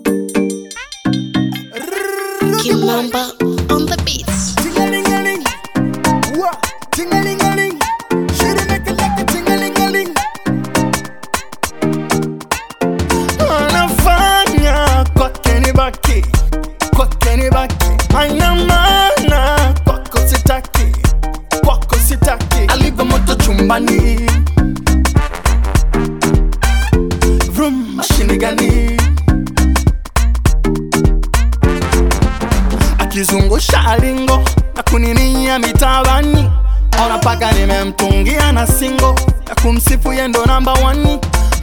Kimamba on the beats. Ting-a-ling-a-ling. Wah. Ting-a-ling-a-ling. Should've make it like a ting-a-ling-a-ling. Anafanya kwake ni baki, kwake ni baki. Haina maana kwako sitaki, kwako sitaki. Alivyo moto chumbani, vroom, mashini gani? akizungusha alingo na kuninia mitabani, ona paka nimemtungia na singo ya kumsifu yendo namba wani.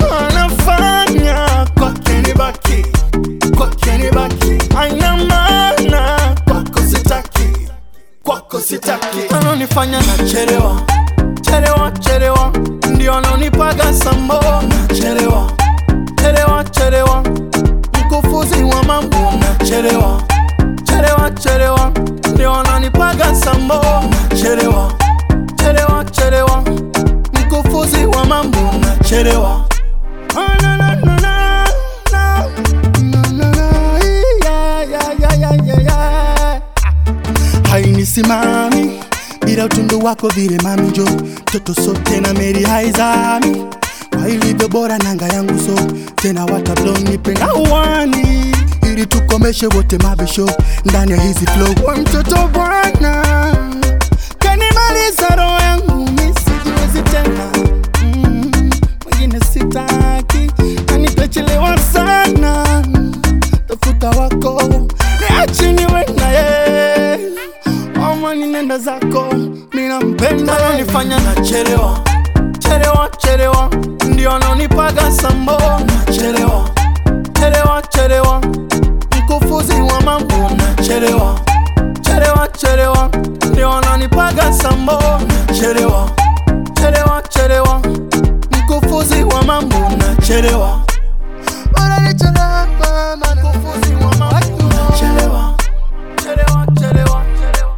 Anafanya kwake ni baki, kwake ni baki, haina maana kwako sitaki, kwako sitaki. Ananifanya nachelewa, chelewa, chelewa, ndio ananipaga sambo, nachelewa, chelewa, chelewa, mkufuzi wa mambo, nachelewa chelewa chelewa ndio wananipaga sambo chelewa chelewa chelewa mkufuzi wa mambo na chelewa Ah, na, na, na, na, na. Na, na, na, yeah, yeah, yeah, yeah, yeah, yeah. hainisimami bila utundu wako vile mamijo toto sote na meri haizami kwa ilivyo bora nanga yangu so tena watablonipenda uwani ili tukomeshe wote mabisho ndani ya hizi flow wa mtoto bwana kanimaliza roho yangu misijiwezi tena Mm, mwingine sitaki nanitachelewa sana tafuta wako niache niwe naye amani nenda zako minampenda nanifanya nachelewa chelewa chelewa ndio ananipaga sambo nachelewa chelewa chelewa mkufuzi wa mambo nachelewa chelewa chelewa ndio ananipaga sambo nachelewa chelewa chelewa mkufuzi wa mambo nachelewa Unanichelewa, mkufuzi wa mambo nachelewa chelewa chelewa chelewa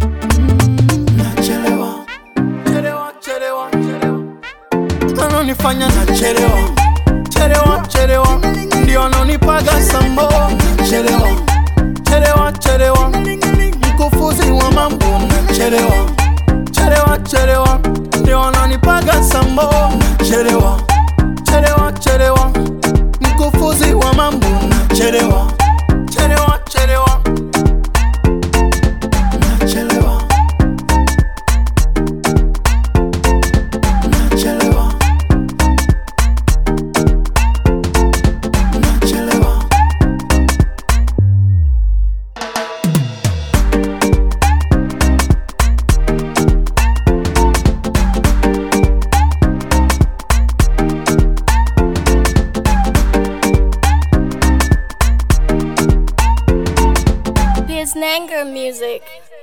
nachelewa chelewa chelewa chelewa ananifanya nachelewa chelewa chelewa ndio ananipaga sambo chelewa chelewa chelewa mkufuzi wa mambo nachelewa chelewa chelewa ndio ananipaga sambo chelewa chelewa chelewa mkufuzi wa mambo nachelewa chelewa chelewa nachelewa nachelewa nachelewa Biz Nanger music.